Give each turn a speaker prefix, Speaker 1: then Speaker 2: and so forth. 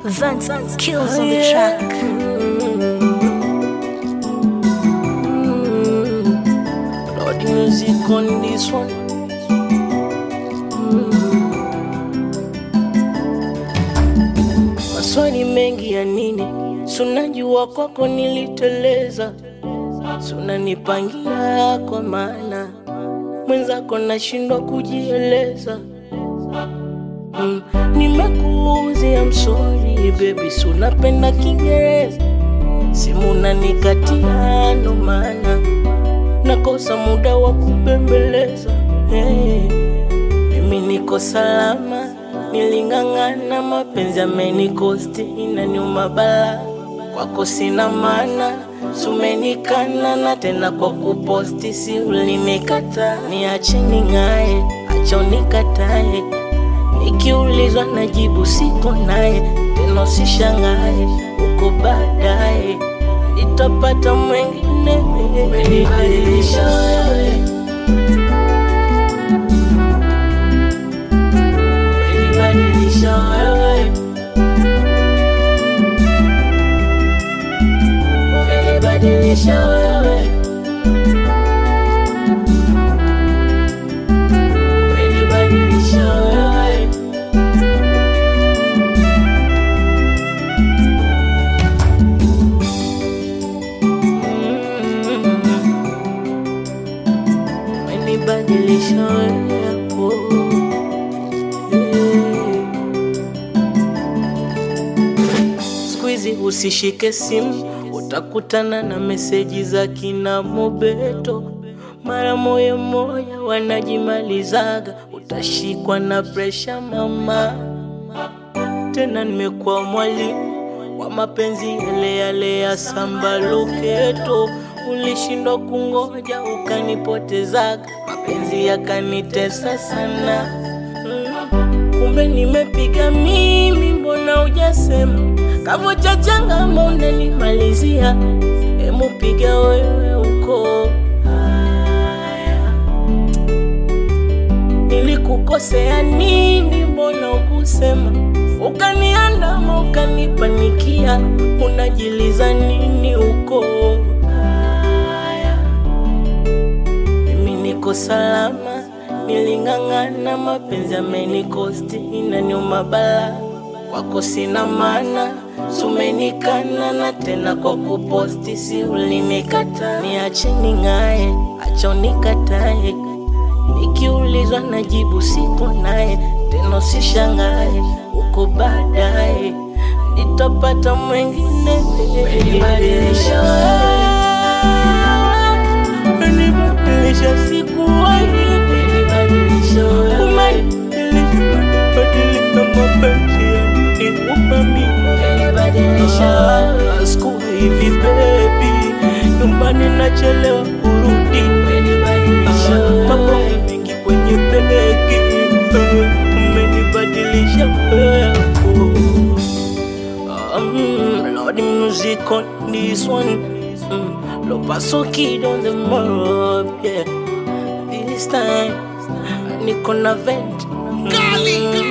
Speaker 1: Vance kills on the track.
Speaker 2: Lord music on this one. Maswali mengi ya nini? Sunajua kwako niliteleza, sunanipangia kwa maana mwenzako nashindwa kujieleza. Mm, nimekuuzia msori baby, sunapenda Kiingereza, simu nanikatia, ndo maana nakosa muda wa kubembeleza. Hey, mimi niko salama, niling'ang'ana, mapenzi amenikosti, inaniuma bala, kwako sina maana sumenikana na tena kwa kuposti, si ulinikata, niache ning'ae, acha unikatae, nikiulizwa najibu siko naye, tena usishangae, uko baadaye nitapata mwengine. Umenibadilisha wewe, umenibadilisha wewe, umenibadilisha wewe, umenibadilisha wewe. umenibadilisha wewe siku hizi usishike simu utakutana na meseji za kina mobeto mara moya moya wanajimalizaga utashikwa na presha mama tena nimekuwa mwalimu wa mapenzi yale yale ya samba loketo ulishindwa kungoja ukanipotezaga mapenzi yakanitesa sana mm. kumbe nimepiga mimi mbona ujasema kavo cha changama unanimalizia emu piga wewe uko haya nilikukosea nini mbona ukusema ukaniandama ukanipanikia unajiliza nini uko haya mimi niko salama niling'ang'ana mapenzi amenikosti inaniuma bala kwako sina maana sumenikana na tena kwa kuposti si ulinikata niache ning'ae acha unikatae nikiulizwa najibu siko naye tena usishangae uko baadaye nitapata mwengine umenibadilisha wewe umenibadilisha sikuwahi umenibadilisha wewe umenibadilisha mapenzi yanikupa mimi umenibadilisha wewe siku hivi baby nyumbani nachelewa kurudi umenibadilisha wewe mambo mengi kwenye begi umenibadilisha wewe um, Lord music on this one mm, Lo paso kid on the mob yeah This time niko na vent mm,